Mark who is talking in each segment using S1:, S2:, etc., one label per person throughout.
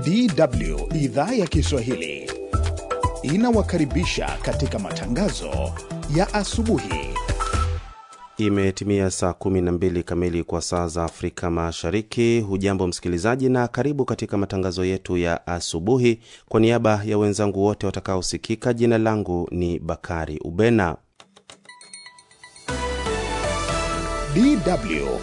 S1: DW idhaa ya Kiswahili inawakaribisha katika matangazo ya asubuhi.
S2: Imetimia saa 12 kamili kwa saa za Afrika Mashariki. Hujambo msikilizaji, na karibu katika matangazo yetu ya asubuhi. Kwa niaba ya wenzangu wote watakaosikika, jina langu ni Bakari Ubena.
S1: DW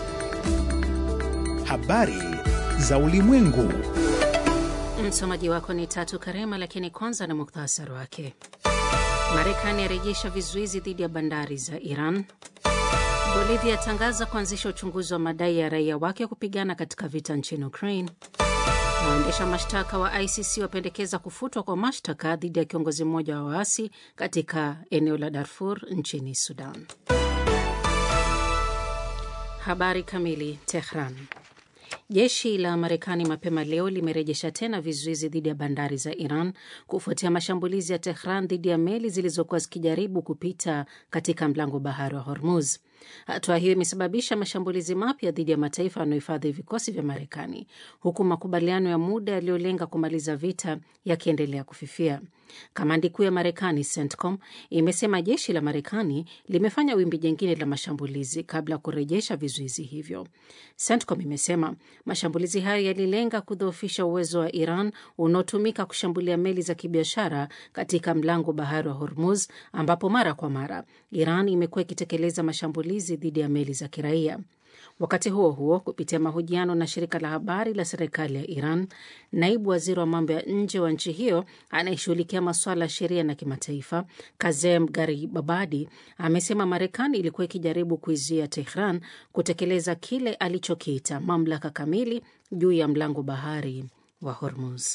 S1: habari za ulimwengu.
S3: Msomaji wako ni Tatu Karema, lakini kwanza na muktasari wake. Marekani yarejesha vizuizi dhidi ya bandari za Iran. Bolivia yatangaza kuanzisha uchunguzi wa madai ya raia wake kupigana katika vita nchini Ukraine. Na waendesha mashtaka wa ICC wapendekeza kufutwa kwa mashtaka dhidi ya kiongozi mmoja wa waasi katika eneo la Darfur nchini Sudan. Habari kamili. Tehran. Jeshi la Marekani mapema leo limerejesha tena vizuizi dhidi ya bandari za Iran kufuatia mashambulizi ya Tehran dhidi ya meli zilizokuwa zikijaribu kupita katika mlango bahari wa Hormuz. Hatua hiyo imesababisha mashambulizi mapya dhidi ya mataifa yanayohifadhi vikosi vya Marekani, huku makubaliano ya muda yaliyolenga kumaliza vita yakiendelea kufifia. Kamandi kuu ya Marekani, CENTCOM, imesema jeshi la Marekani limefanya wimbi jingine la mashambulizi kabla ya kurejesha vizuizi hivyo. CENTCOM imesema mashambulizi hayo yalilenga kudhoofisha uwezo wa Iran unaotumika kushambulia meli za kibiashara katika mlango bahari wa Hormuz, ambapo mara kwa mara Iran imekuwa ikitekeleza mashambulizi dhidi ya meli za kiraia. Wakati huo huo, kupitia mahojiano na shirika la habari la serikali ya Iran, naibu waziri wa mambo ya nje wa nchi hiyo anayeshughulikia masuala ya sheria na kimataifa, Kazem Garibabadi, amesema Marekani ilikuwa ikijaribu kuizuia Tehran kutekeleza kile alichokiita mamlaka kamili juu ya mlango bahari wa Hormuz.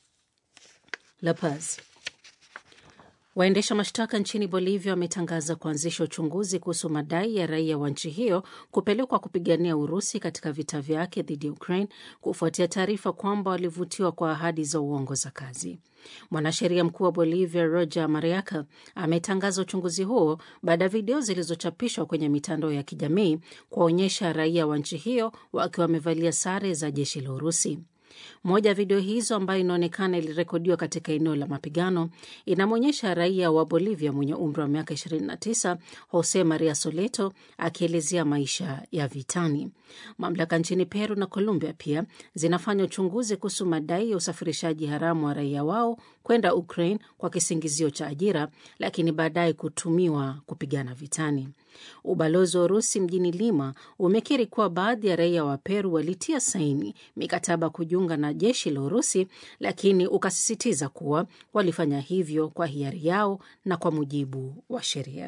S3: La Paz. Waendesha mashtaka nchini Bolivia wametangaza kuanzisha uchunguzi kuhusu madai ya raia wa nchi hiyo kupelekwa kupigania Urusi katika vita vyake dhidi ya Ukraine kufuatia taarifa kwamba walivutiwa kwa ahadi za uongo za kazi. Mwanasheria mkuu wa Bolivia Roger Mariaca ametangaza uchunguzi huo baada ya video zilizochapishwa kwenye mitandao ya kijamii kuwaonyesha raia wa nchi hiyo wakiwa wamevalia sare za jeshi la Urusi. Moja ya video hizo ambayo inaonekana ilirekodiwa katika eneo la mapigano inamwonyesha raia wa Bolivia mwenye umri wa miaka 29 Jose Maria Soleto akielezea maisha ya vitani. Mamlaka nchini Peru na Colombia pia zinafanya uchunguzi kuhusu madai ya usafirishaji haramu wa raia wao kwenda Ukraine kwa kisingizio cha ajira, lakini baadaye kutumiwa kupigana vitani. Ubalozi wa Urusi mjini Lima umekiri kuwa baadhi ya raia wa Peru walitia saini mikataba kujiunga na jeshi la Urusi, lakini ukasisitiza kuwa walifanya hivyo kwa hiari yao na kwa mujibu wa sheria.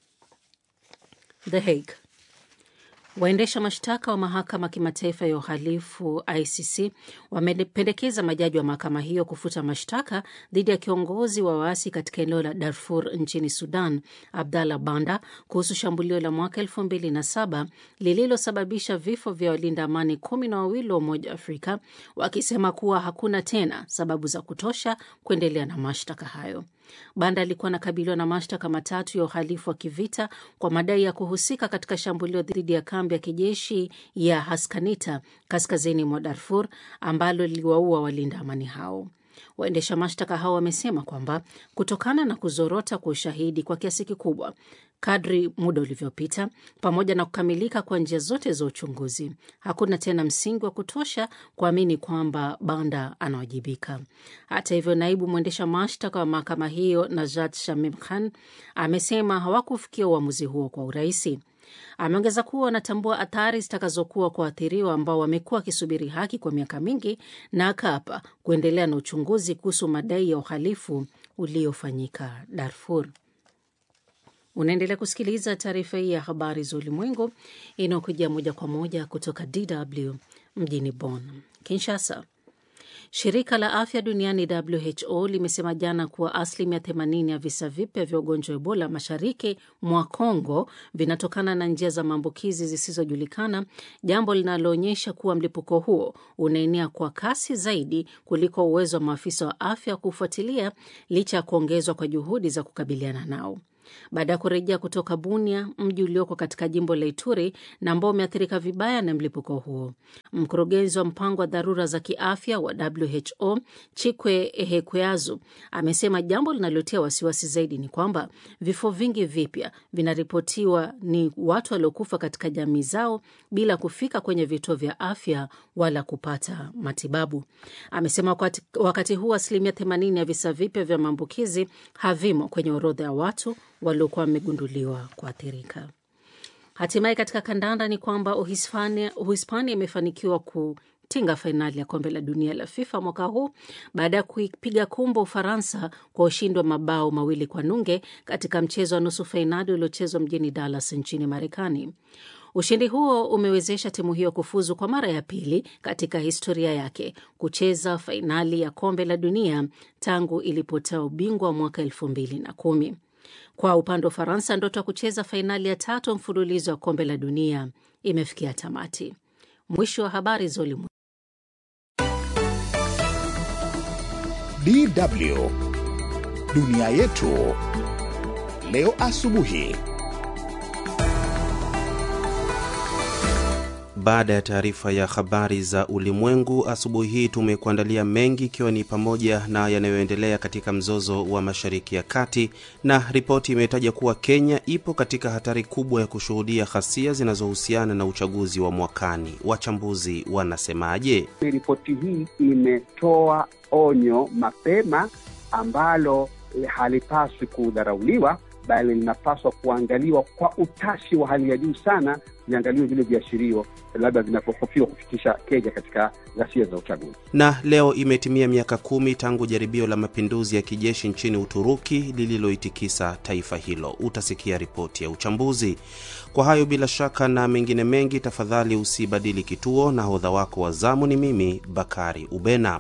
S3: The Hague. Waendesha mashtaka wa mahakama kimataifa ya uhalifu ICC wamependekeza majaji wa mahakama hiyo kufuta mashtaka dhidi ya kiongozi wa waasi katika eneo la Darfur nchini Sudan, Abdallah Banda, kuhusu shambulio la mwaka elfu mbili na saba lililosababisha vifo vya walinda amani kumi na wawili wa Umoja wa Afrika, wakisema kuwa hakuna tena sababu za kutosha kuendelea na mashtaka hayo. Banda alikuwa anakabiliwa na mashtaka matatu ya uhalifu wa kivita kwa madai ya kuhusika katika shambulio dhidi ya kambi ya kijeshi ya Haskanita kaskazini mwa Darfur ambalo liliwaua walinda amani hao. Waendesha mashtaka hao wamesema kwamba kutokana na kuzorota kwa ushahidi kwa kiasi kikubwa kadri muda ulivyopita, pamoja na kukamilika kwa njia zote za uchunguzi, hakuna tena msingi wa kutosha kuamini kwamba Banda anawajibika. Hata hivyo, naibu mwendesha mashtaka wa mahakama hiyo Najat Shamim Khan amesema hawakufikia uamuzi huo kwa urahisi. Ameongeza kuwa wanatambua athari zitakazokuwa kwa waathiriwa ambao wamekuwa wakisubiri haki kwa miaka mingi, na akaapa kuendelea na uchunguzi kuhusu madai ya uhalifu uliofanyika Darfur. Unaendelea kusikiliza taarifa hii ya habari za ulimwengu inayokujia moja kwa moja kutoka DW mjini Bonn. Kinshasa. Shirika la afya duniani WHO limesema jana kuwa asilimia 80 ya visa vipya vya ugonjwa wa Ebola mashariki mwa Congo vinatokana na njia za maambukizi zisizojulikana, jambo linaloonyesha kuwa mlipuko huo unaenea kwa kasi zaidi kuliko uwezo wa maafisa wa afya kufuatilia, licha ya kuongezwa kwa juhudi za kukabiliana nao. baada ya kurejea kutoka Bunia, mji ulioko katika jimbo la Ituri na ambao umeathirika vibaya na mlipuko huo. Mkurugenzi wa mpango wa dharura za kiafya wa WHO Chikwe Ehekweazu amesema jambo linalotia wasiwasi zaidi ni kwamba vifo vingi vipya vinaripotiwa ni watu waliokufa katika jamii zao bila kufika kwenye vituo vya afya wala kupata matibabu. Amesema wakati, wakati huu asilimia 80 ya visa vipya vya maambukizi havimo kwenye orodha ya watu waliokuwa wamegunduliwa kuathirika. Hatimaye katika kandanda ni kwamba Uhispania Uhispania imefanikiwa kutinga fainali ya kombe la dunia la FIFA mwaka huu baada ya kuipiga kumbo Ufaransa kwa ushindi wa mabao mawili kwa nunge katika mchezo wa nusu fainali uliochezwa mjini Dallas nchini Marekani. Ushindi huo umewezesha timu hiyo kufuzu kwa mara ya pili katika historia yake kucheza fainali ya kombe la dunia tangu ilipotoa ubingwa mwaka elfu mbili na kumi. Kwa upande wa Ufaransa, ndoto ya kucheza fainali ya tatu mfululizo wa kombe la dunia imefikia tamati. Mwisho wa habari za ulimwengu.
S1: DW dunia yetu leo asubuhi.
S2: Baada ya taarifa ya habari za ulimwengu asubuhi hii, tumekuandalia mengi, ikiwa ni pamoja na yanayoendelea katika mzozo wa Mashariki ya Kati, na ripoti imetaja kuwa Kenya ipo katika hatari kubwa ya kushuhudia ghasia zinazohusiana na uchaguzi wa mwakani. Wachambuzi wanasemaje?
S4: Ripoti hii imetoa onyo mapema ambalo halipaswi kudharauliwa bali linapaswa kuangaliwa kwa utashi wa hali ya juu sana, viangaliwe vile viashirio labda vinapohofiwa kufikisha Kenya katika ghasia za uchaguzi.
S2: Na leo imetimia miaka kumi tangu jaribio la mapinduzi ya kijeshi nchini Uturuki lililoitikisa taifa hilo. Utasikia ripoti ya uchambuzi. Kwa hayo bila shaka na mengine mengi, tafadhali usibadili kituo. na hodha wako wa zamu ni mimi Bakari Ubena.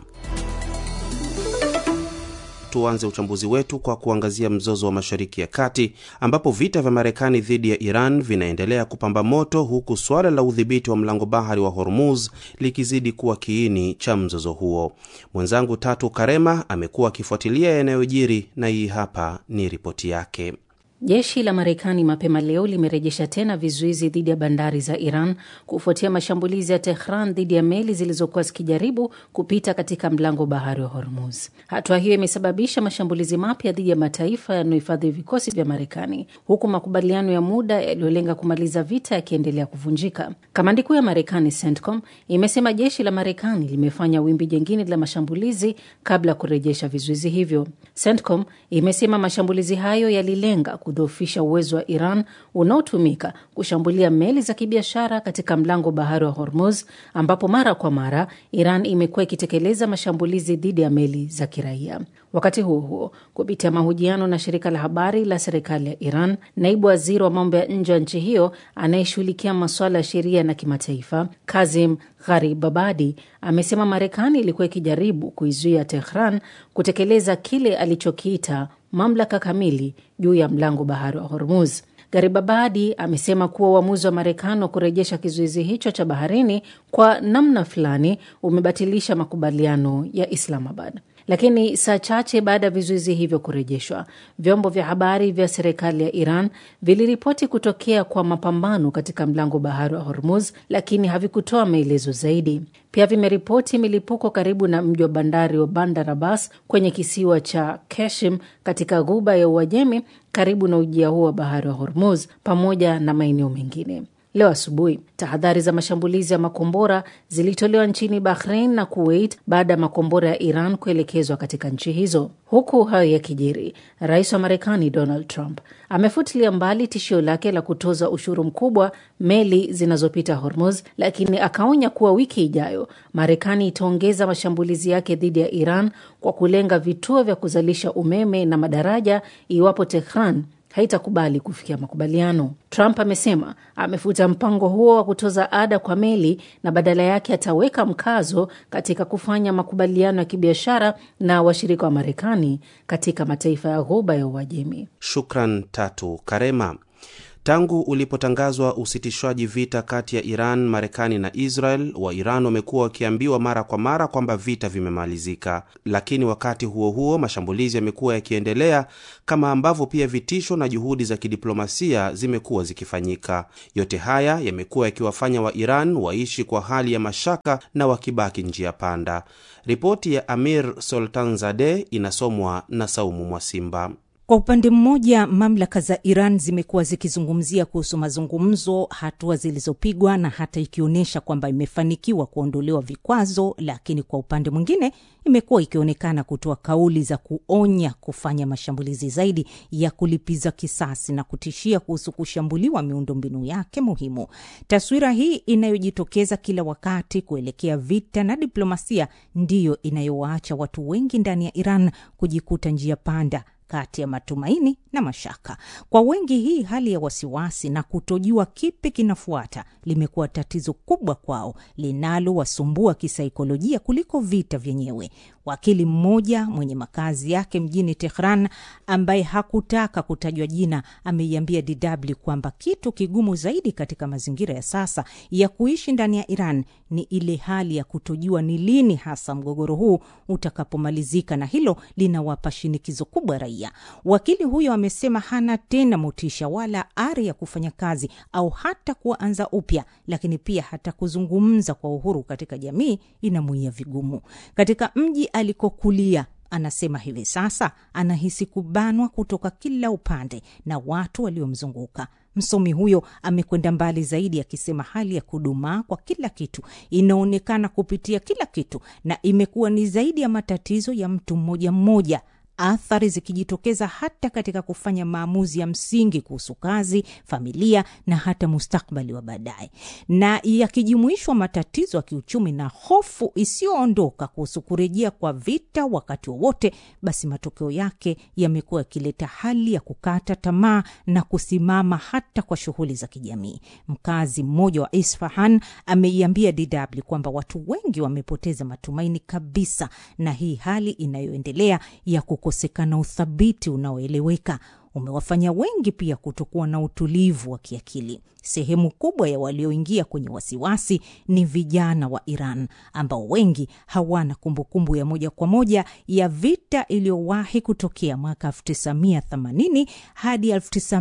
S2: Tuanze uchambuzi wetu kwa kuangazia mzozo wa Mashariki ya Kati ambapo vita vya Marekani dhidi ya Iran vinaendelea kupamba moto huku suala la udhibiti wa mlango bahari wa Hormuz likizidi kuwa kiini cha mzozo huo. Mwenzangu Tatu Karema amekuwa akifuatilia yanayojiri na hii hapa ni ripoti yake.
S3: Jeshi la Marekani mapema leo limerejesha tena vizuizi dhidi ya bandari za Iran kufuatia mashambulizi ya Tehran dhidi ya meli zilizokuwa zikijaribu kupita katika mlango bahari wa Hormuz. Hatua hiyo imesababisha mashambulizi mapya dhidi ya mataifa yanayohifadhi vikosi vya Marekani, huku makubaliano ya muda yaliyolenga kumaliza vita yakiendelea kuvunjika. Kamandi kuu ya Marekani, CENTCOM, imesema jeshi la Marekani limefanya wimbi jingine la mashambulizi kabla ya kurejesha vizuizi hivyo. CENTCOM imesema mashambulizi hayo yalilenga kudhoofisha uwezo wa Iran unaotumika kushambulia meli za kibiashara katika mlango bahari wa Hormuz, ambapo mara kwa mara Iran imekuwa ikitekeleza mashambulizi dhidi ya meli za kiraia. Wakati huo huo, kupitia mahojiano na shirika la habari la serikali ya Iran, naibu waziri wa mambo ya nje wa nchi hiyo anayeshughulikia masuala ya sheria na kimataifa, Kazim Gharibabadi, amesema Marekani ilikuwa ikijaribu kuizuia Tehran kutekeleza kile alichokiita mamlaka kamili juu ya mlango bahari wa Hormuz. Garibabadi amesema kuwa uamuzi wa Marekani wa kurejesha kizuizi hicho cha baharini kwa namna fulani umebatilisha makubaliano ya Islamabad. Lakini saa chache baada ya vizuizi hivyo kurejeshwa, vyombo vya habari vya serikali ya Iran viliripoti kutokea kwa mapambano katika mlango bahari wa Hormuz, lakini havikutoa maelezo zaidi. Pia vimeripoti milipuko karibu na mji wa bandari wa Bandar Abbas kwenye kisiwa cha Keshim katika ghuba ya Uajemi karibu na ujia huo wa bahari wa Hormuz pamoja na maeneo mengine. Leo asubuhi tahadhari za mashambulizi ya makombora zilitolewa nchini Bahrain na Kuwait baada ya makombora ya Iran kuelekezwa katika nchi hizo. Huku hayo yakijiri, rais wa Marekani Donald Trump amefutilia mbali tishio lake la kutoza ushuru mkubwa meli zinazopita Hormuz, lakini akaonya kuwa wiki ijayo Marekani itaongeza mashambulizi yake dhidi ya Iran kwa kulenga vituo vya kuzalisha umeme na madaraja iwapo Tehran haitakubali kufikia makubaliano. Trump amesema amefuta mpango huo wa kutoza ada kwa meli na badala yake ataweka mkazo katika kufanya makubaliano ya kibiashara na washirika wa Marekani katika mataifa ya Ghuba ya Uajemi.
S2: Shukran Tatu Karema. Tangu ulipotangazwa usitishwaji vita kati ya Iran, Marekani na Israel, wa Iran wamekuwa wakiambiwa mara kwa mara kwamba vita vimemalizika, lakini wakati huo huo mashambulizi yamekuwa yakiendelea, kama ambavyo pia vitisho na juhudi za kidiplomasia zimekuwa zikifanyika. Yote haya yamekuwa yakiwafanya wa Iran waishi kwa hali ya mashaka na wakibaki njia panda. Ripoti ya Amir Soltanzadeh inasomwa na Saumu Mwasimba.
S5: Kwa upande mmoja, mamlaka za Iran zimekuwa zikizungumzia kuhusu mazungumzo, hatua zilizopigwa na hata ikionyesha kwamba imefanikiwa kuondolewa vikwazo, lakini kwa upande mwingine imekuwa ikionekana kutoa kauli za kuonya kufanya mashambulizi zaidi ya kulipiza kisasi na kutishia kuhusu kushambuliwa miundombinu yake muhimu. Taswira hii inayojitokeza kila wakati kuelekea vita na diplomasia ndiyo inayowaacha watu wengi ndani ya Iran kujikuta njia panda kati ya matumaini na mashaka. Kwa wengi, hii hali ya wasiwasi na kutojua kipi kinafuata limekuwa tatizo kubwa kwao linalowasumbua kisaikolojia kuliko vita vyenyewe. Wakili mmoja mwenye makazi yake mjini Tehran, ambaye hakutaka kutajwa jina, ameiambia DW kwamba kitu kigumu zaidi katika mazingira ya sasa ya kuishi ndani ya Iran ni ile hali ya kutojua ni lini hasa mgogoro huu utakapomalizika, na hilo linawapa shinikizo kubwa raia. Wakili huyo amesema hana tena motisha wala ari ya kufanya kazi au hata kuanza upya, lakini pia hata kuzungumza kwa uhuru katika jamii inamuia vigumu. Katika mji alikokulia anasema hivi sasa anahisi kubanwa kutoka kila upande na watu waliomzunguka. Msomi huyo amekwenda mbali zaidi akisema hali ya kudumaa kwa kila kitu inaonekana kupitia kila kitu na imekuwa ni zaidi ya matatizo ya mtu mmoja mmoja athari zikijitokeza hata katika kufanya maamuzi ya msingi kuhusu kazi, familia na hata mustakbali wa baadaye, na yakijumuishwa matatizo ya kiuchumi na hofu isiyoondoka kuhusu kurejea kwa vita wakati wowote, basi matokeo yake yamekuwa yakileta hali ya kukata tamaa na kusimama hata kwa shughuli za kijamii. Mkazi mmoja wa Isfahan ameiambia DW kwamba watu wengi wamepoteza matumaini kabisa na hii hali inayoendelea ya kukosekana uthabiti unaoeleweka umewafanya wengi pia kutokuwa na utulivu wa kiakili. Sehemu kubwa ya walioingia kwenye wasiwasi ni vijana wa Iran ambao wengi hawana kumbukumbu ya moja kwa moja ya vita iliyowahi kutokea mwaka 1980 hadi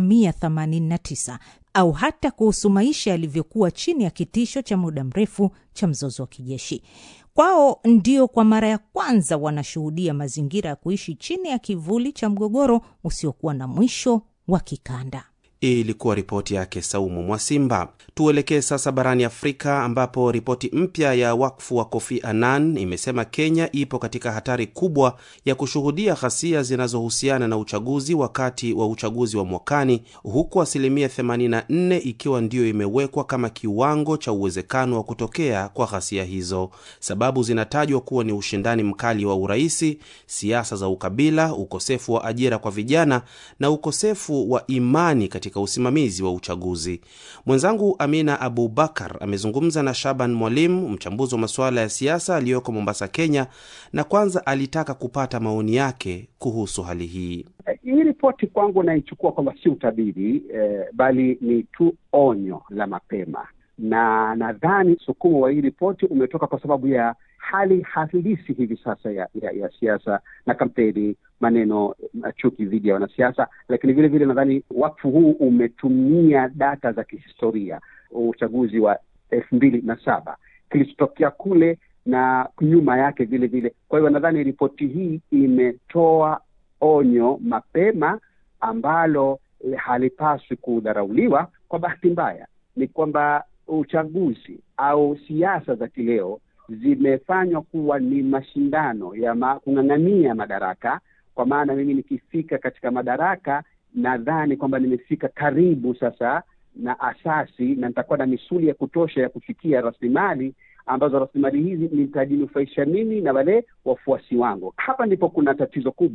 S5: 1989 au hata kuhusu maisha yalivyokuwa chini ya kitisho cha muda mrefu cha mzozo wa kijeshi. Kwao ndio kwa mara ya kwanza wanashuhudia mazingira ya kuishi chini ya kivuli cha mgogoro usiokuwa na mwisho wa kikanda.
S2: Hii ilikuwa ripoti yake Saumu Mwasimba. Tuelekee sasa barani Afrika, ambapo ripoti mpya ya wakfu wa Kofi Annan imesema Kenya ipo katika hatari kubwa ya kushuhudia ghasia zinazohusiana na uchaguzi wakati wa uchaguzi wa mwakani, huku asilimia 84 ikiwa ndiyo imewekwa kama kiwango cha uwezekano wa kutokea kwa ghasia hizo. Sababu zinatajwa kuwa ni ushindani mkali wa uraisi, siasa za ukabila, ukosefu wa ajira kwa vijana na ukosefu wa imani katika usimamizi wa uchaguzi. Mwenzangu Amina Abubakar amezungumza na Shaban Mwalimu, mchambuzi wa masuala ya siasa aliyoko Mombasa, Kenya, na kwanza alitaka kupata maoni yake kuhusu hali hii.
S4: Hii ripoti kwangu naichukua kwamba si utabiri eh, bali ni tu onyo la mapema, na nadhani msukumo wa hii ripoti umetoka kwa sababu ya hali halisi hivi sasa ya, ya, ya siasa na kampeni, maneno chuki dhidi ya wanasiasa, lakini vile vile nadhani wakfu huu umetumia data za kihistoria, uchaguzi wa elfu mbili na saba kilichotokea kule na nyuma yake vile vile. Kwa hiyo nadhani ripoti hii imetoa onyo mapema ambalo halipaswi kudharauliwa. Kwa bahati mbaya ni kwamba uchaguzi au siasa za kileo zimefanywa kuwa ni mashindano ya ma, kung'ang'ania madaraka. Kwa maana mimi nikifika katika madaraka, nadhani kwamba nimefika karibu sasa na asasi na nitakuwa na misuli ya kutosha ya kufikia rasilimali ambazo rasilimali hizi nitajinufaisha mimi na wale wafuasi wangu. Hapa ndipo kuna tatizo kubwa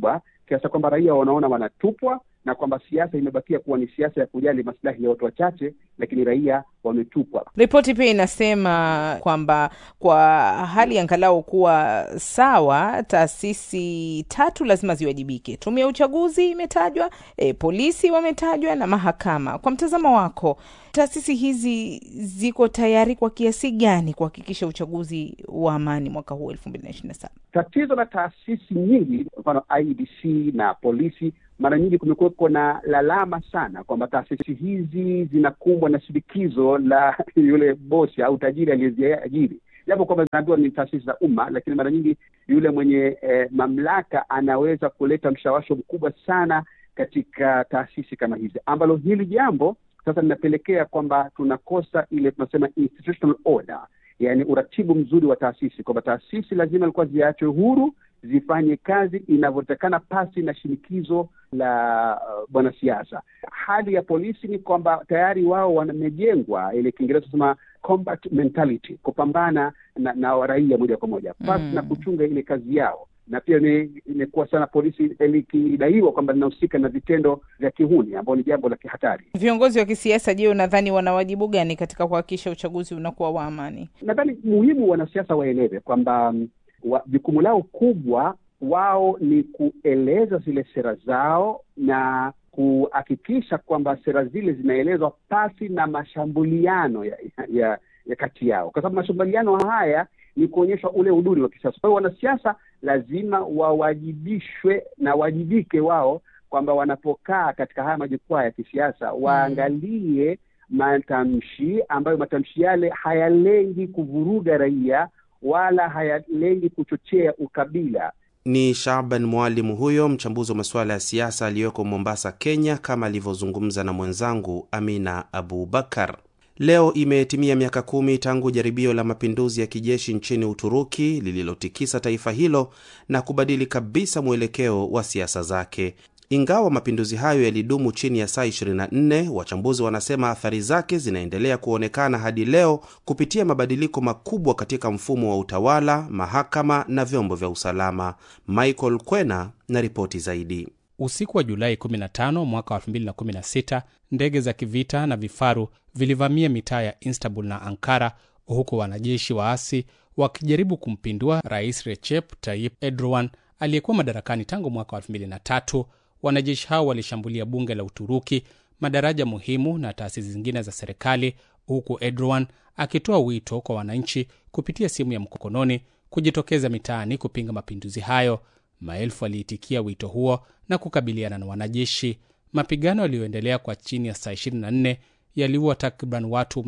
S4: kiasi kwamba raia wanaona wanatupwa na kwamba siasa imebakia kuwa ni siasa ya kujali maslahi ya watu wachache, lakini raia wametupwa.
S6: Ripoti pia inasema kwamba kwa hali angalau kuwa sawa, taasisi tatu lazima ziwajibike. Tume ya uchaguzi imetajwa, e, polisi wametajwa na mahakama. Kwa mtazamo wako, taasisi hizi ziko tayari kwa kiasi gani kuhakikisha uchaguzi wa amani mwaka huu elfu mbili na ishirini na saba?
S4: Tatizo la taasisi nyingi, kwa mfano IEBC na polisi, mara nyingi kumekuwepo na lalama sana kwamba taasisi hizi zinakumbwa na shinikizo la yule bosi au tajiri aliyeziajiri, japo kwamba zinaambiwa ni taasisi za umma, lakini mara nyingi yule mwenye eh, mamlaka anaweza kuleta mshawasho mkubwa sana katika taasisi kama hizi, ambalo hili jambo sasa linapelekea kwamba tunakosa ile tunasema institutional order, yani uratibu mzuri wa taasisi, kwamba taasisi lazima ilikuwa ziachwe huru zifanye kazi inavyotakana pasi na shinikizo la uh, bwanasiasa. Hali ya polisi ni kwamba tayari wao wamejengwa ile Kiingereza tunasema combat mentality, kupambana na, na raia moja kwa moja pasi
S6: Mm.
S4: na kuchunga ile kazi yao na pia ni- imekuwa sana polisi likidaiwa kwamba linahusika na vitendo vya kihuni ambao ni jambo la kihatari.
S6: Viongozi wa kisiasa, je, unadhani wana wajibu gani katika kuhakikisha uchaguzi unakuwa wa amani?
S4: Nadhani muhimu wanasiasa waelewe kwamba mm, wa- jukumu lao kubwa wao ni kueleza zile sera zao na kuhakikisha kwamba sera zile zinaelezwa pasi na mashambuliano ya, ya, ya kati yao, kwa sababu mashambuliano haya ni kuonyesha ule uduri wa kisiasa. Kwa hiyo wanasiasa lazima wawajibishwe na wajibike wao kwamba wanapokaa katika haya majukwaa ya kisiasa waangalie matamshi ambayo matamshi yale hayalengi kuvuruga raia wala hayalengi kuchochea ukabila.
S2: Ni Shaban Mwalimu huyo mchambuzi wa masuala ya siasa aliyoko Mombasa, Kenya, kama alivyozungumza na mwenzangu Amina Abubakar. Leo imetimia miaka kumi tangu jaribio la mapinduzi ya kijeshi nchini Uturuki lililotikisa taifa hilo na kubadili kabisa mwelekeo wa siasa zake. Ingawa mapinduzi hayo yalidumu chini ya saa 24, wachambuzi wanasema athari zake zinaendelea kuonekana hadi leo kupitia mabadiliko makubwa katika mfumo wa utawala, mahakama na vyombo vya usalama. Michael Kwena na ripoti zaidi.
S7: Usiku wa Julai 15 mwaka wa 2016 ndege za kivita na vifaru vilivamia mitaa ya Istanbul na Ankara, huku wanajeshi waasi wakijaribu kumpindua Rais Recep Tayyip Erdogan aliyekuwa madarakani tangu mwaka wa 2003. Wanajeshi hao walishambulia bunge la Uturuki, madaraja muhimu na taasisi zingine za serikali, huku Erdogan akitoa wito kwa wananchi kupitia simu ya mkononi kujitokeza mitaani kupinga mapinduzi hayo. Maelfu waliitikia wito huo na kukabiliana na wanajeshi. Mapigano yaliyoendelea kwa chini ya saa 24 yaliua takriban watu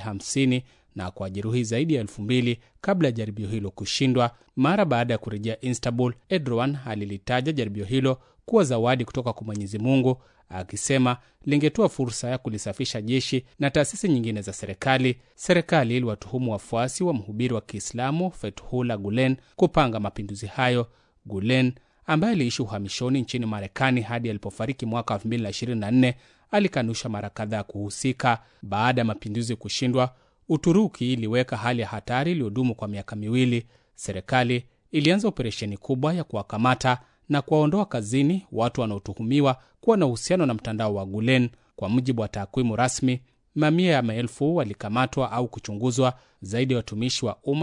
S7: 250 na kuwajeruhi zaidi ya elfu mbili kabla ya jaribio hilo kushindwa. Mara baada ya kurejea Istanbul, Erdogan alilitaja jaribio hilo kuwa zawadi kutoka kwa Mwenyezi Mungu, akisema lingetoa fursa ya kulisafisha jeshi na taasisi nyingine za serikali. Serikali iliwatuhumu wafuasi wa mhubiri wa Kiislamu Fethullah Gulen kupanga mapinduzi hayo. Gulen ambaye aliishi uhamishoni nchini Marekani hadi alipofariki mwaka 2024 alikanusha mara kadhaa kuhusika. Baada ya mapinduzi kushindwa, Uturuki iliweka hali ya hatari iliyodumu kwa miaka miwili. Serikali ilianza operesheni kubwa ya kuwakamata na kuwaondoa kazini watu wanaotuhumiwa kuwa na uhusiano na mtandao wa Gulen. Kwa mujibu wa takwimu rasmi, mamia ya maelfu walikamatwa au kuchunguzwa. Zaidi ya watumishi wa umma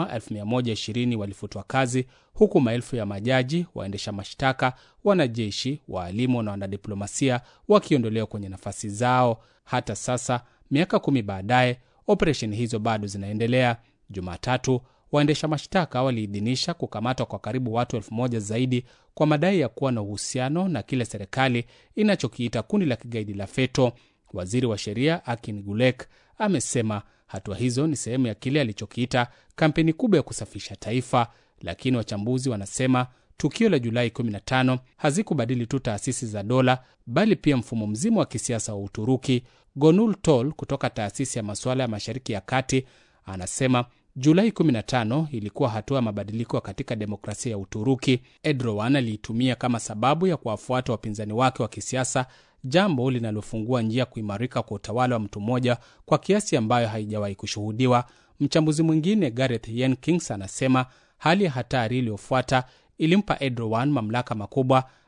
S7: 120 walifutwa kazi, huku maelfu ya majaji, waendesha mashtaka, wanajeshi, waalimu na wanadiplomasia wakiondolewa kwenye nafasi zao. Hata sasa, miaka kumi baadaye, operesheni hizo bado zinaendelea. Jumatatu, waendesha mashtaka waliidhinisha kukamatwa kwa karibu watu elfu moja zaidi kwa madai ya kuwa na uhusiano na kile serikali inachokiita kundi la kigaidi la FETO. Waziri wa sheria Akin Gulek amesema hatua hizo ni sehemu ya kile alichokiita kampeni kubwa ya kusafisha taifa, lakini wachambuzi wanasema tukio la Julai 15 hazikubadili tu taasisi za dola, bali pia mfumo mzima wa kisiasa wa Uturuki. Gonul Tol kutoka taasisi ya masuala ya Mashariki ya Kati anasema Julai 15 ilikuwa hatua ya mabadiliko katika demokrasia ya Uturuki. Erdogan aliitumia kama sababu ya kuwafuata wapinzani wake wa kisiasa, jambo linalofungua njia kuimarika kwa utawala wa mtu mmoja kwa kiasi ambayo haijawahi kushuhudiwa. Mchambuzi mwingine Gareth Jenkins anasema hali ya hatari iliyofuata ilimpa Erdogan mamlaka makubwa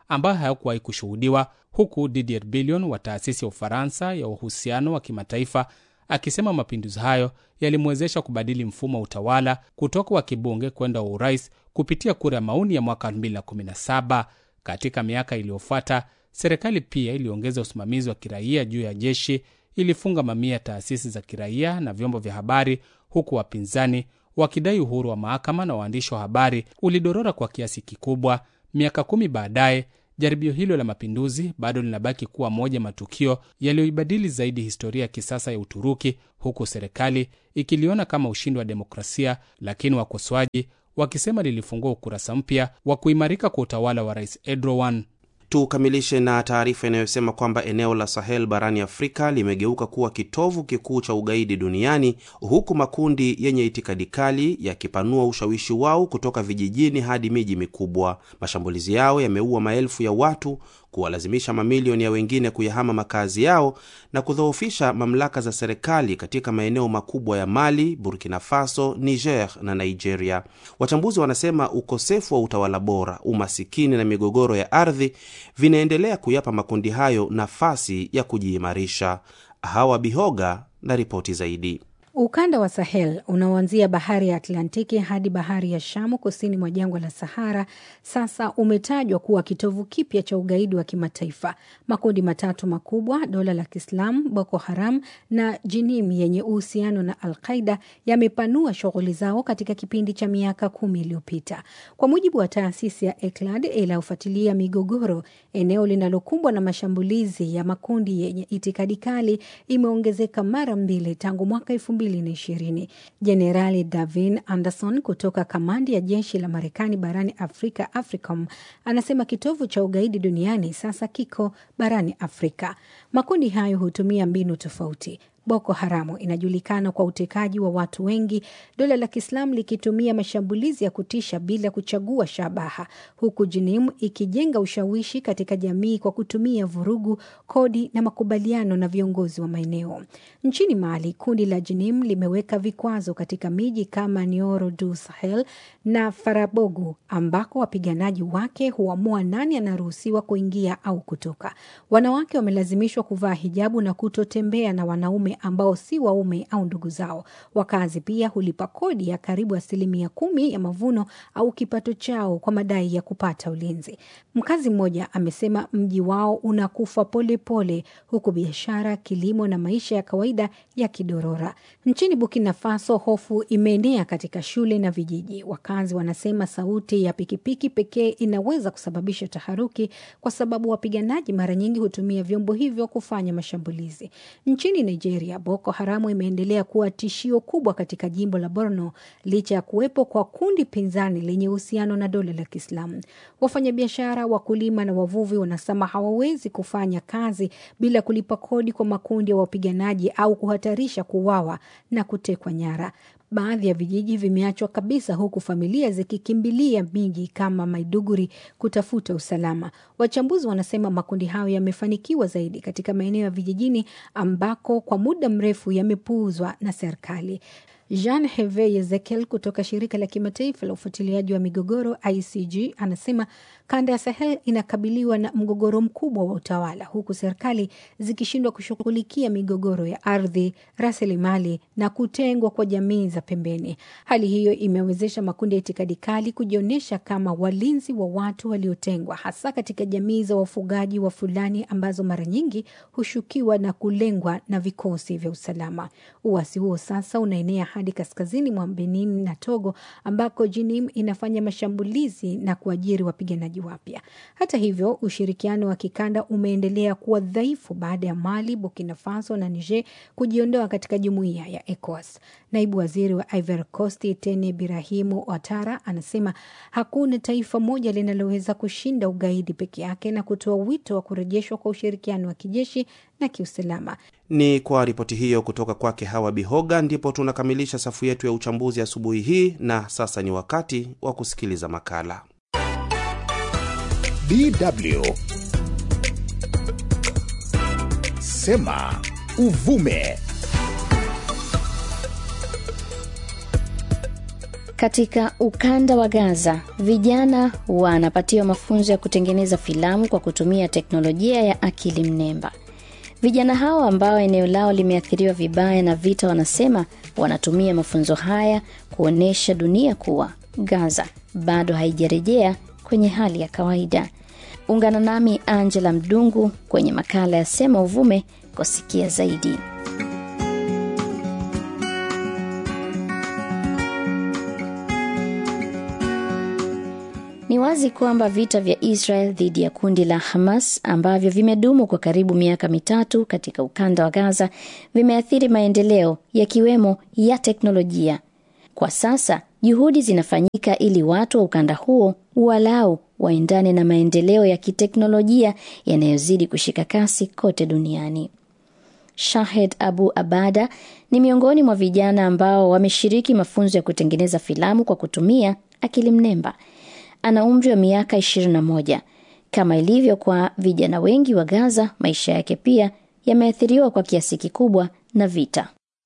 S7: ambayo hayakuwahi kushuhudiwa, huku Didier Billion wa taasisi ya Ufaransa ya uhusiano wa kimataifa akisema mapinduzi hayo yalimwezesha kubadili mfumo wa utawala kutoka wa kibunge kwenda wa urais kupitia kura ya maoni ya mwaka 2017. Katika miaka iliyofuata, serikali pia iliongeza usimamizi wa kiraia juu ya jeshi, ilifunga mamia ya taasisi za kiraia na vyombo vya habari, huku wapinzani wakidai uhuru wa mahakama na waandishi wa habari ulidorora kwa kiasi kikubwa. Miaka kumi baadaye jaribio hilo la mapinduzi bado linabaki kuwa moja matukio yaliyoibadili zaidi historia ya kisasa ya Uturuki, huku serikali ikiliona kama ushindi wa demokrasia, lakini wakosoaji wakisema lilifungua ukurasa mpya wa kuimarika kwa utawala wa Rais Erdogan.
S2: Tukamilishe na taarifa inayosema kwamba eneo la Sahel barani Afrika limegeuka kuwa kitovu kikuu cha ugaidi duniani huku makundi yenye itikadi kali yakipanua ushawishi wao kutoka vijijini hadi miji mikubwa. Mashambulizi yao yameua maelfu ya watu, kuwalazimisha mamilioni ya wengine kuyahama makazi yao na kudhoofisha mamlaka za serikali katika maeneo makubwa ya Mali, Burkina Faso, Niger na Nigeria. Wachambuzi wanasema ukosefu wa utawala bora, umasikini na migogoro ya ardhi vinaendelea kuyapa makundi hayo nafasi ya kujiimarisha. Hawa Bihoga na ripoti zaidi.
S8: Ukanda wa Sahel unaoanzia bahari ya Atlantiki hadi bahari ya Shamu kusini mwa jangwa la Sahara sasa umetajwa kuwa kitovu kipya cha ugaidi wa kimataifa. Makundi matatu makubwa, dola la Kiislamu, Boko Haram na Jinim yenye uhusiano na Al Qaida yamepanua shughuli zao katika kipindi cha miaka kumi iliyopita. Kwa mujibu wa taasisi ya ECLAD inayofuatilia migogoro, eneo linalokumbwa na mashambulizi ya makundi yenye itikadi kali imeongezeka mara mbili tangu mwaka elfu mbili na ishirini. Jenerali Davin Anderson kutoka kamandi ya jeshi la Marekani barani Afrika, AFRICOM, anasema kitovu cha ugaidi duniani sasa kiko barani Afrika. Makundi hayo hutumia mbinu tofauti. Boko Haramu inajulikana kwa utekaji wa watu wengi, dola la Kiislamu likitumia mashambulizi ya kutisha bila kuchagua shabaha, huku Jinim ikijenga ushawishi katika jamii kwa kutumia vurugu, kodi na makubaliano na viongozi wa maeneo. Nchini Mali, kundi la Jinim limeweka vikwazo katika miji kama Nioro du Sahel na Farabogu, ambako wapiganaji wake huamua nani anaruhusiwa kuingia au kutoka. Wanawake wamelazimishwa kuvaa hijabu na kutotembea na wanaume ambao si waume au ndugu zao. Wakazi pia hulipa kodi ya karibu asilimia kumi ya mavuno au kipato chao kwa madai ya kupata ulinzi. Mkazi mmoja amesema mji wao unakufa polepole pole, huku biashara, kilimo na maisha ya kawaida yakidorora. Nchini Burkina Faso, hofu imeenea katika shule na vijiji. Wakazi wanasema sauti ya pikipiki pekee inaweza kusababisha taharuki, kwa sababu wapiganaji mara nyingi hutumia vyombo hivyo kufanya mashambulizi. Nchini Nigeria, Boko Haramu imeendelea kuwa tishio kubwa katika jimbo la Borno licha ya kuwepo kwa kundi pinzani lenye uhusiano na dola la Kiislamu. Wafanyabiashara, wakulima na wavuvi wanasema hawawezi kufanya kazi bila kulipa kodi kwa makundi ya wapiganaji au kuhatarisha kuuawa na kutekwa nyara. Baadhi ya vijiji vimeachwa kabisa huku familia zikikimbilia miji kama Maiduguri kutafuta usalama. Wachambuzi wanasema makundi hayo yamefanikiwa zaidi katika maeneo ya vijijini ambako kwa muda mrefu yamepuuzwa na serikali. Jean Heve Ezekiel kutoka shirika la kimataifa la ufuatiliaji wa migogoro ICG anasema kanda ya Sahel inakabiliwa na mgogoro mkubwa wa utawala, huku serikali zikishindwa kushughulikia migogoro ya ardhi, rasilimali na kutengwa kwa jamii za pembeni. Hali hiyo imewezesha makundi ya itikadi kali kujionyesha kama walinzi wa watu waliotengwa, hasa katika jamii za wafugaji wa Fulani ambazo mara nyingi hushukiwa na kulengwa na vikosi vya usalama. Uasi huo sasa unaenea hadi kaskazini mwa Benin na Togo ambako Jinim inafanya mashambulizi na kuajiri wapiganaji wapya. Hata hivyo, ushirikiano wa kikanda umeendelea kuwa dhaifu baada ya Mali, Burkina Faso na Niger kujiondoa katika jumuiya ya ECOWAS. Naibu waziri wa Ivory Coast Tene Birahimu Ouattara anasema hakuna taifa moja linaloweza kushinda ugaidi peke yake na kutoa wito wa kurejeshwa kwa ushirikiano wa kijeshi na kiusalama.
S2: Ni kwa ripoti hiyo kutoka kwake Hawa Bihoga ndipo tunakamilisha safu yetu ya uchambuzi asubuhi hii, na sasa ni wakati wa kusikiliza makala
S1: DW Sema Uvume.
S9: Katika ukanda wa Gaza, vijana wanapatiwa mafunzo ya kutengeneza filamu kwa kutumia teknolojia ya akili mnemba. Vijana hao ambao eneo lao limeathiriwa vibaya na vita, wanasema wanatumia mafunzo haya kuonyesha dunia kuwa Gaza bado haijarejea kwenye hali ya kawaida. Ungana nami Angela Mdungu kwenye makala ya Sema Uvume kusikia zaidi. Ni wazi kwamba vita vya Israel dhidi ya kundi la Hamas ambavyo vimedumu kwa karibu miaka mitatu katika ukanda wa Gaza vimeathiri maendeleo yakiwemo ya teknolojia. Kwa sasa juhudi zinafanyika ili watu wa ukanda huo walau waendane na maendeleo ya kiteknolojia yanayozidi kushika kasi kote duniani. Shahed Abu Abada ni miongoni mwa vijana ambao wameshiriki mafunzo ya kutengeneza filamu kwa kutumia akili mnemba. Ana umri wa miaka 21. Kama ilivyo kwa vijana wengi wa Gaza, maisha yake pia yameathiriwa kwa kiasi kikubwa na vita.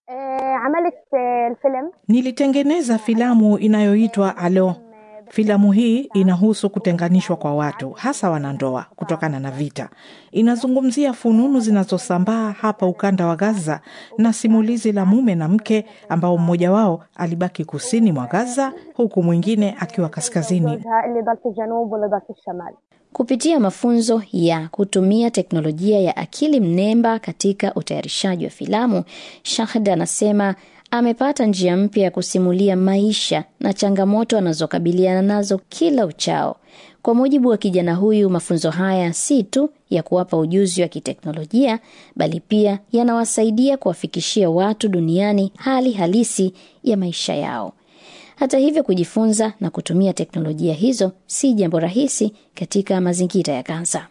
S10: Nilitengeneza filamu inayoitwa Alo. Filamu hii inahusu kutenganishwa kwa watu, hasa wanandoa, kutokana na vita. Inazungumzia fununu zinazosambaa hapa ukanda wa Gaza na simulizi la mume na mke ambao mmoja wao alibaki kusini mwa Gaza huku mwingine akiwa kaskazini.
S9: Kupitia mafunzo ya kutumia teknolojia ya akili mnemba katika utayarishaji wa filamu, Shahd anasema amepata njia mpya ya kusimulia maisha na changamoto anazokabiliana nazo kila uchao. Kwa mujibu wa kijana huyu, mafunzo haya si tu ya kuwapa ujuzi wa kiteknolojia, bali pia yanawasaidia kuwafikishia watu duniani hali halisi ya maisha yao. Hata hivyo, kujifunza na kutumia teknolojia hizo si jambo rahisi katika mazingira ya Gaza.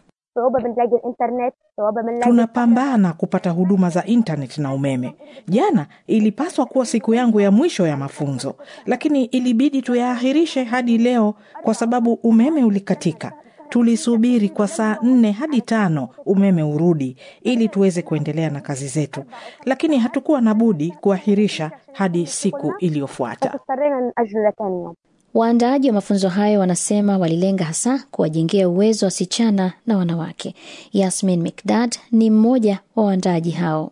S10: Tunapambana kupata huduma za intaneti na umeme. Jana ilipaswa kuwa siku yangu ya mwisho ya mafunzo, lakini ilibidi tuyaahirishe hadi leo kwa sababu umeme ulikatika. Tulisubiri kwa saa nne hadi tano umeme urudi ili tuweze kuendelea na kazi zetu, lakini hatukuwa na budi kuahirisha hadi siku iliyofuata.
S9: Waandaaji wa mafunzo hayo wanasema walilenga hasa kuwajengea uwezo wasichana na wanawake. Yasmin Mikdad ni mmoja wa waandaaji hao.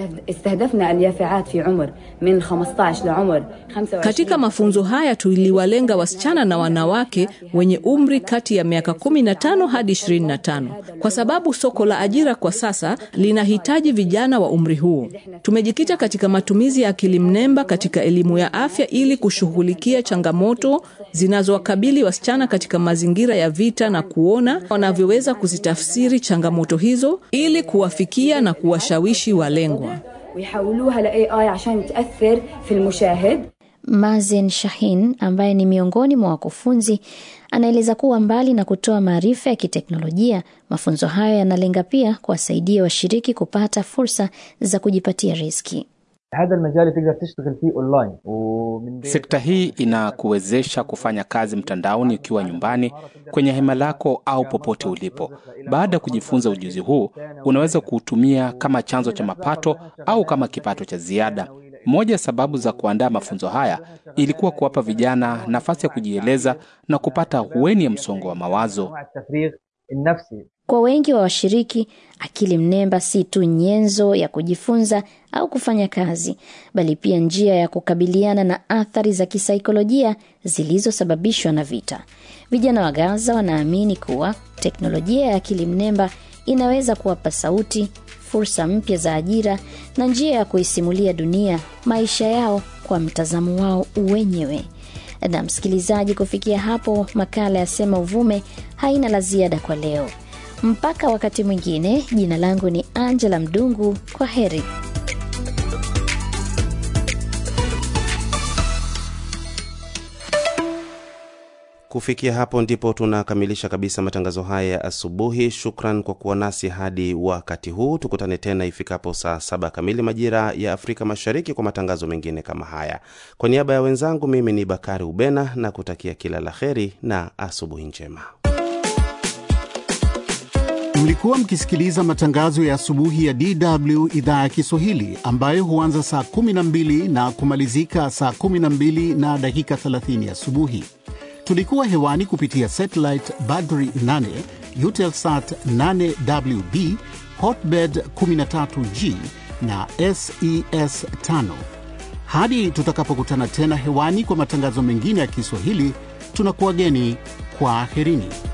S11: Katika mafunzo haya tuliwalenga wasichana na wanawake wenye umri kati ya miaka 15 hadi 25 kwa sababu soko la ajira kwa sasa linahitaji vijana wa umri huo. Tumejikita katika matumizi ya akili mnemba katika elimu ya afya ili kushughulikia changamoto zinazowakabili wasichana katika mazingira ya vita na kuona wanavyoweza kuzitafsiri changamoto hizo ili kuwafikia na kuwashawishi walengwa.
S9: Mazen Shahin ambaye ni miongoni mwa wakufunzi anaeleza kuwa mbali na kutoa maarifa ya kiteknolojia, mafunzo hayo yanalenga pia kuwasaidia washiriki kupata fursa za kujipatia riziki.
S7: Sekta hii inakuwezesha kufanya kazi mtandaoni ukiwa nyumbani, kwenye hema lako au popote ulipo. Baada ya kujifunza ujuzi huu, unaweza kuutumia kama chanzo cha mapato au kama kipato cha ziada. Moja ya sababu za kuandaa mafunzo haya ilikuwa kuwapa vijana nafasi ya kujieleza na kupata hueni ya msongo wa mawazo.
S9: Kwa wengi wa washiriki, akili mnemba si tu nyenzo ya kujifunza au kufanya kazi, bali pia njia ya kukabiliana na athari za kisaikolojia zilizosababishwa na vita. Vijana wa Gaza wanaamini kuwa teknolojia ya akili mnemba inaweza kuwapa sauti, fursa mpya za ajira na njia ya kuisimulia dunia maisha yao kwa mtazamo wao wenyewe. Na msikilizaji, kufikia hapo makala ya Sema Uvume haina la ziada kwa leo. Mpaka wakati mwingine, jina langu ni Angela Mdungu. Kwa heri.
S2: Kufikia hapo ndipo tunakamilisha kabisa matangazo haya ya asubuhi. Shukran kwa kuwa nasi hadi wakati huu. Tukutane tena ifikapo saa saba kamili majira ya Afrika Mashariki kwa matangazo mengine kama haya. Kwa niaba ya wenzangu, mimi ni Bakari Ubena na kutakia kila la heri na asubuhi njema.
S12: Mlikuwa mkisikiliza matangazo ya asubuhi ya DW idhaa ya Kiswahili ambayo huanza saa 12 na kumalizika saa 12 na dakika 30 asubuhi. Tulikuwa hewani kupitia satellite Badri 8, Eutelsat 8WB, Hotbird 13G na SES 5. Hadi tutakapokutana tena hewani kwa matangazo mengine ya Kiswahili, tunakuwageni kwa aherini.